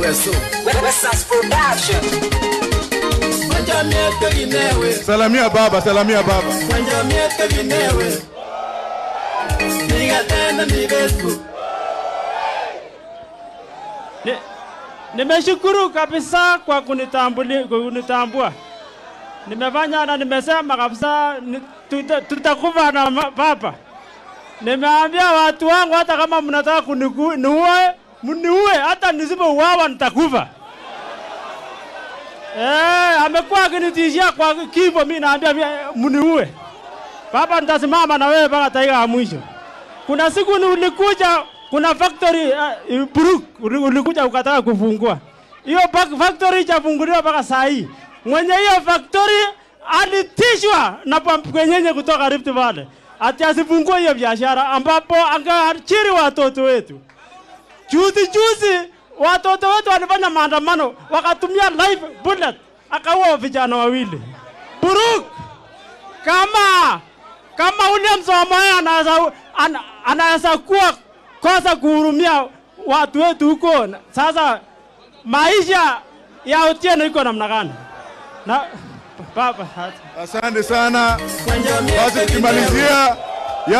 weso Wesas Production. Wajamiete ginewe Salamia baba, salamia baba. Wajamiete ginewe Niga tena ni Facebook Ni- Nimeshukuru kabisa kwa kunitambuli, kunitambua. Nimefanya na nimesema kabisa ni- tuta- tutakufa na ma- papa. Nimeambia watu wangu hata kama mnataka kuniku- niue, mniue hata nisipouawa nitakufa. Eh, amekuwa akinitishia kwa kifo, mimi naambia vya- mniue. Papa, nitasimama na wewe mpaka dakika ya mwisho. Kuna siku ni ulikuja, kuna factory uh, Buruk uli- ulikuja ukataka kufungua hiyo pa- factory ijafunguliwa mpaka saa hii. Mwenye hiyo factory alitishwa na pamkwenyenye kutoka Rift Valley ati asifungue hiyo biashara, ambapo angeajiri watoto wetu. Juzi juzi watoto wetu walifanya maandamano wakatumia live bullet, akaua vijana wawili. Buruk kama kama William Samoei anaweza ana, anaweza kuwa kosa kuhurumia watu wetu huko, na- sasa maisha ya Otieno iko namna gani? Na baba Asante sana. Basi Wajamiete ginewe tukimalizia